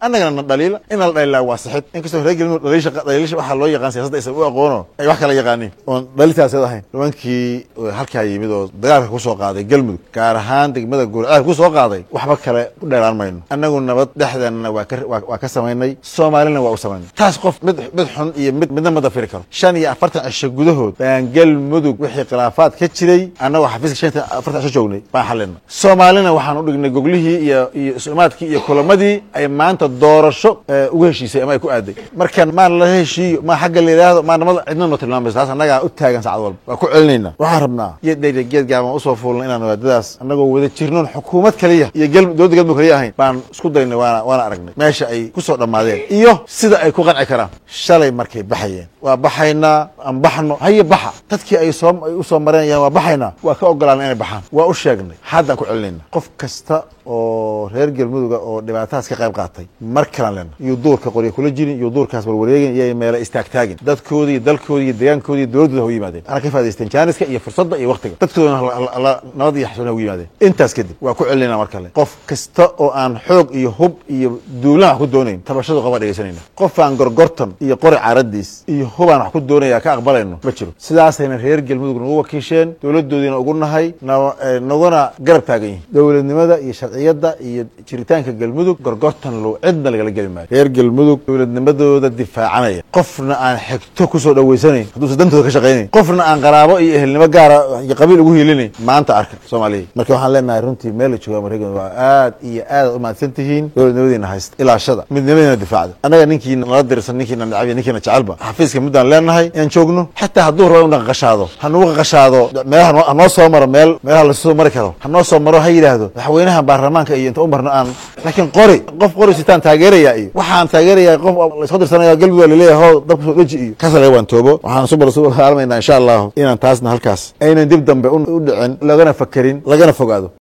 annagana na dhaliila in la dhaliilaa waa sixid inkastoo reer galmudug dhaliisha dhaliilisha waxaa loo yaqaan siyaasadda aysan u aqoono ay wax kala yaqaaniin oon dhalitaasad ahayn nimankii halkaa yimid oo dagaalka ku soo qaaday galmudug gaar ahaan degmada gurceel ku soo qaaday waxba kale u dheeraan mayno annagu nabad dhexdeenna waa ka waa ka samaynay soomaalina waa u samaynay taas qof mid mid xun iyo mid midna ma dafiri karo shan iyo afartan cisho gudahood baan galmudug wixii khilaafaad ka jiray annagoo xafiiska shan iyo afartan cisho joognay baan xalina soomaalina waxaan u dhignay goglihii iyo iyo isumaadkii iyo kulamadii ay maanta doorasho ugu heshiisay ama ay ku aaday marka maan la heshiiyo maa xagga la yidhaahdo maa nabada cidna noo tilmaamaysa taas annagaa u taagan saacad walba waa ku celinayna waxaan rabnaa geed dheer iyo geed gaaban usoo fuulna inaan waadadaas annagoo wada jirnoon xukuumad kaliya iyo dowladda galmudug kaliya ahayn baan isku daynay waana waana aragnay meesha ay ku soo dhammaadeen iyo sida ay ku qanci karaan shalay markay baxayeen waa baxaynaa aan baxno haye baxa dadkii ay soo ay u soo mareenayaan waa baxaynaa waa ka ogolaana inay baxaan waa u sheegnay haddaan ku celinayna qof kasta oo reer galmuduga oo dhibaatadaas ka qayb qaatay mar kalan lena iyo duurka qorya kula jirin iyo duurkaas warwareegin iyo meela istaagtaagin dadkoodi iyo dalkoodi iyo deegaankoodi iyo dowladdooda ha u yimaadeen ana ka faadaysteen jaaniska iyo fursadda iyo waktiga dadkoodana nabad iyo xasuun ha ugu yimaadeen intaas kadib waa ku celinayna mar kale qof kasta oo aan xoog iyo hub iyo duulaan wax ku doonayn tabashadu qaba dhegaysanayna qof aan gorgortan iyo qori caaradiis iyo hubaan wax ku doonaya ka aqbalayno ma jiro sidaasayna reer galmudug nagu wakiisheen dowladdoodiina ugu nahay naguna garab taagan yihin dowladnimada iyo sharciyadda iyo jiritaanka galmudug gorgortan low cidna lagala geli maayo reer galmudug dowladnimadooda difaacanaya qofna aan xigto kusoo dhaweysanayn hadduusa dantooda ka shaqaynayn qofna aan qaraabo iyo ehelnimo gaara iyo qabiil ugu hiilinayn maanta arka soomaaliya marka waxaan leenahay runtii meel la jooga mareykan waa aad iyo aad u mahadsan tihiin dowladnimadiina haysta ilaashada midnimadiina difaacda annaga ninkiina nala dirsan ninkiina nacab iyo ninkiina jecelba xafiiska muddaan leenahay inaan joogno xataa hadduu rabo inu qaqashaado hanugu qaqashaado meelaha hanoo soo maro meel meelaha lasoo mari karo hanoo soo maro ha yidhaahdo madaxweynaha baarlamaanka iyo inta u marno aan laakiin qori qof qori sitaan taageeraya iyo waxaan taageeraya qof laisku dirsanaya galmudug waa laleeyahay ho dabka soo dheji iyo kaas laga waantoobo waxaan subar su haalmaynaa insha allahu inaan taasna halkaas aynan dib dambe u dhicin lagana fakerin lagana fogaado